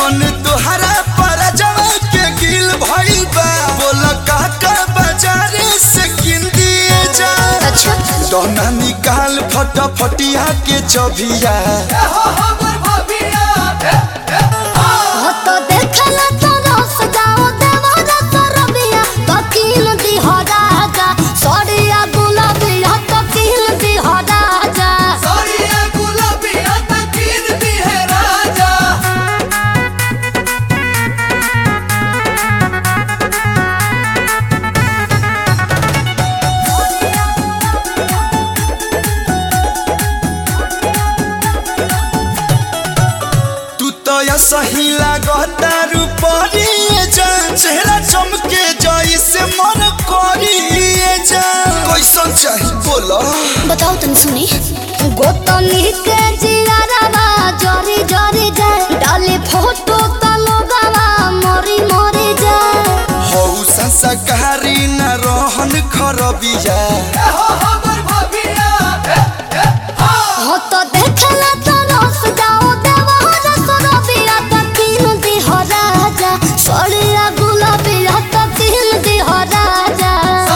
मन तोहरा पर जवा के गिल भइल बा बोल काका बाजारे से किन दिए जा अच्छा दोना निकाल फटाफटिया के चबिया हो तो देखला तो रस जाओ देवरा तो रबिया तो किन दी हो राजा सड़िया गुलाबिया तो किन दी हो राजा तू तो या सही लागता रूपरिए जा चेहरा चमके जाई से मन करिए जा कैसन चाही बोलो बताओ तन सुनी गोतनी के जियारावा जरी जरी जाए डाले फोटो त लोगावा मरी मरी जाए हौ संस्कारी न रहन खरबिया हो तो देखला तो रस जाओ देवरा तो रबिया तो किन दी हो राजा सड़िया गुलाबिया तो किन दी हो राजा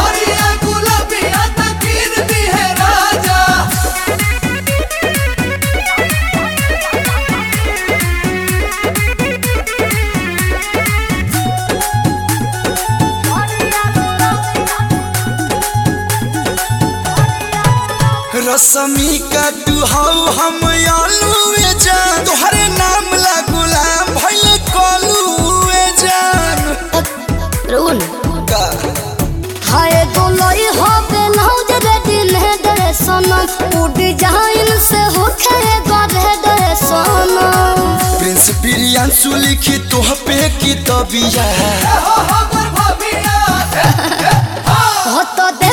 रसमी का तू हौ हम आलूए जान तोहरे नाम ला गुलाम भइले कलूए जान रुन का हाय गोलोई हो बेलौज रे दिन है दरे सनम उ डिजाइन से हो खे गरे दरे सनम प्रिंस प्रियांशु लिखी तोह पे की तबिया हो तो